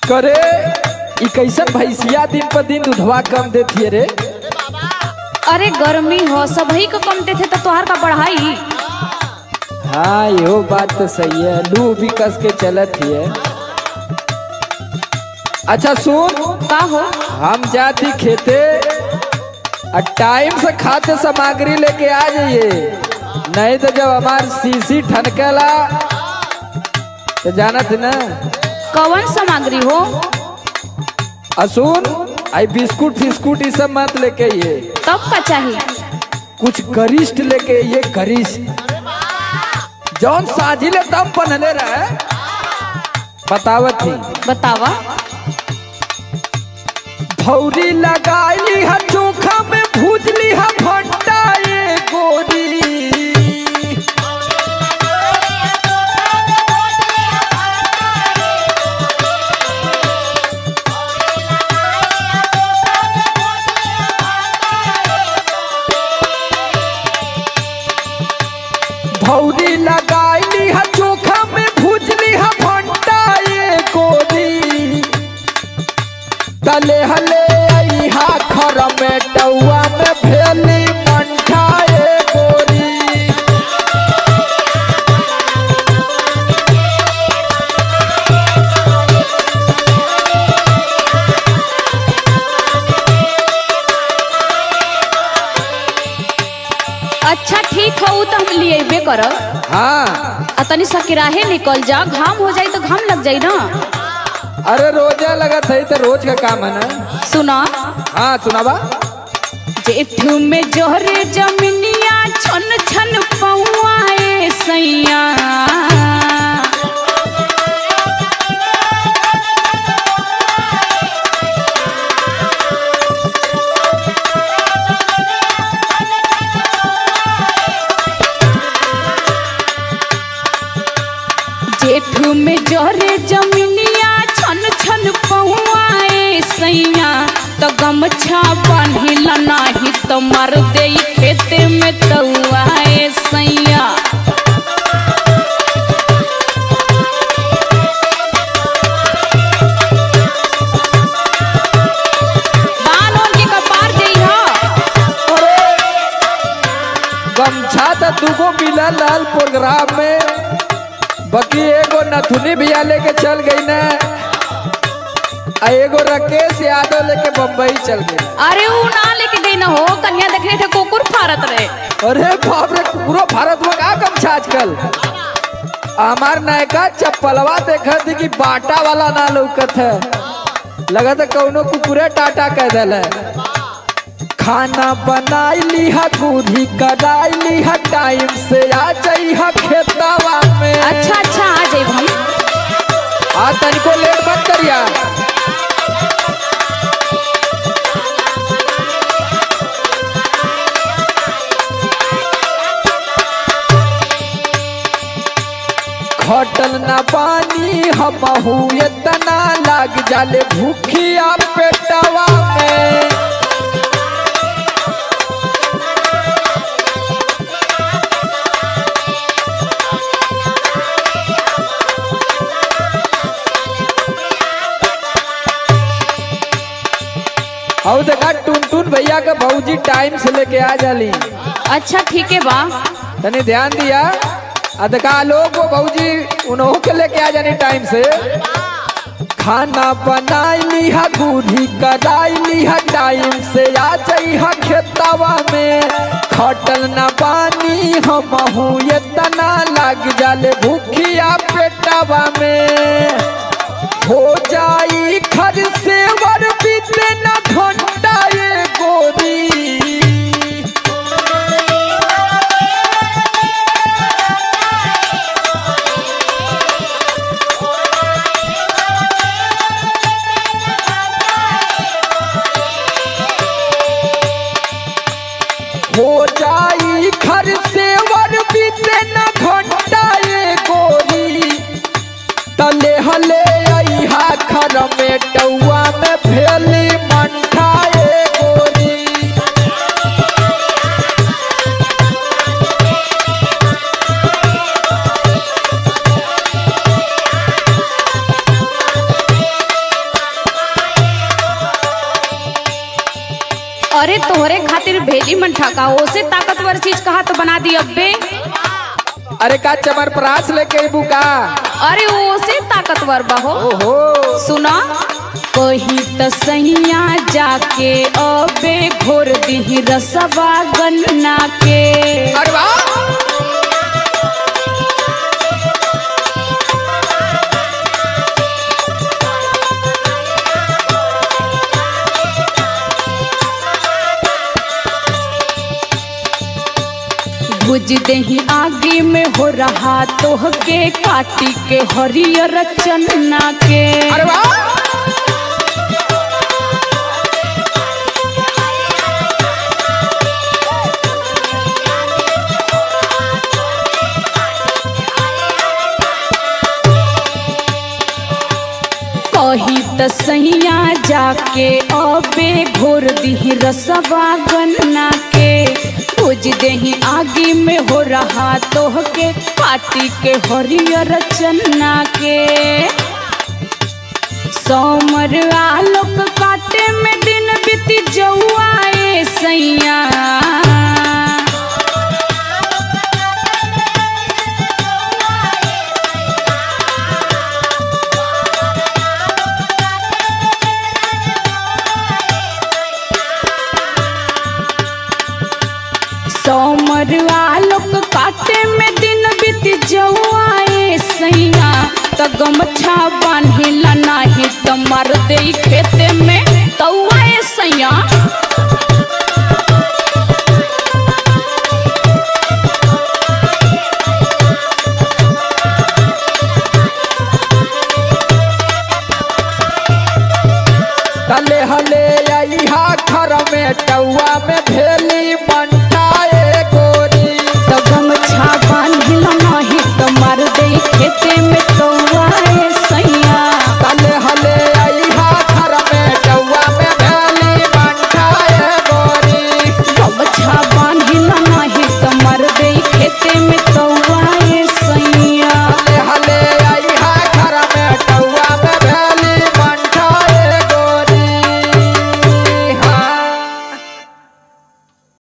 करे ई कैसन भैंसिया दिन पर दिन दूधवा कम देती रे अरे गर्मी हो सबही को कम देते तो तोहार का बढ़ाई हाँ यो बात तो सही है लू भी कस के चलत ही है अच्छा सुन का हो हम जाती खेते और टाइम से खाद्य सामग्री लेके आ जाइए नहीं तो जब हमार सीसी ठनकेला तो जानत ना कौन सामग्री हो असुन आई बिस्कुट फिस्कुट ये सब मत लेके ये तब का चाहिए कुछ गरिष्ठ लेके ये गरिष्ठ जौन साजिले तब बनले रहे बतावत थी बतावा भौरी लगाई है चोखा में भूजली है भंटा ये गोरी भौरी लगाई है चोखा में भूजली है भंटा ये गोरी तले हले हा खर में टौआ में भेली मंठा ए गोरी अच्छा ठीक हो उ तो हम लिए अबे करब हाँ आ तनी सकिराहे निकल जा घाम हो जाई तो घाम लग जाई ना अरे रोजा लगत है तो रोज का काम है ना सुना हाँ सुनाबा जेठ में जोहरे जमिनिया छन छन पौआए सैया जेठ में जोहरे जमिनिया छन छन पौआए सैया तो गमछा बांधिल नाही तो मर दे खेते में तौआए सैया बान ओन के कपार जइहा अरे गमछा तो दूगो मिला लाल प्रोग्राम में बाकी एगो नथुनी भैया लेके चल गई ना आ एगो राकेश यादव लेके बम्बई चल गई अरे ऊ ना लेके गई ना हो कन्या देखने थे कुकुर फारत रहे अरे बाप रे पूरा भारत में का गमछा आजकल हमार नयका चप्पलवा देखा थी कि बाटा वाला ना लौकत है लगा था कौनो कुकुरे टाटा कह दिल खाना बनाई ली है दूधी कदाई ली है टाइम से आ जाई है खेतवा में अच्छा अच्छा आ जाए हम आ तनिको लेट मत करिया खटल ना पानी हमहू इतना लाग जाले भूखिया पेटवा में और देखा टुन टुन भैया का भौजी टाइम से लेके आ जाली अच्छा ठीक है बा तनी ध्यान दिया आ देखा लोग को भौजी उन्हों के लेके आ जानी टाइम से खाना बनाई ली है दूधी कदाई ली है टाइम से आ जाई है खेतवा में खटल न पानी हमहू इतना लाग जाले भूखिया पेटवा में हो जाई खर से वर बीते न घंटा ये गोरी हो जाई घर से वर बीते न घंटा ये गोरी तले हले अहा घर में टौआ में भेली मंठा ये गोरी तोहरे खातिर भेजी मन ठका ओसे ताकतवर चीज कहा तो बना दी अब्बे अरे का चमर प्रास लेके अबू का अरे ओसे ताकतवर बहो ओहो सुना कही त सैया जाके अबे घोर दी रसवा गन्ना के अरे वाह बुझ दही आगे में हो रहा तोह के काटी के हरियर चन्ना के अरे वाह कही त सैया जाके अबे घोर दी रसवा गन्ना के बुझ दही आगे में हो रहा तोह के काटी के हरियर चन्ना के सोमर आलोक काटे में दिन बीती जौआए सैया सोमर आलोक काटे में दिन बीत जौआए सैया त गमछा बांधिला नाही त मर दे खेते में तौआए सैया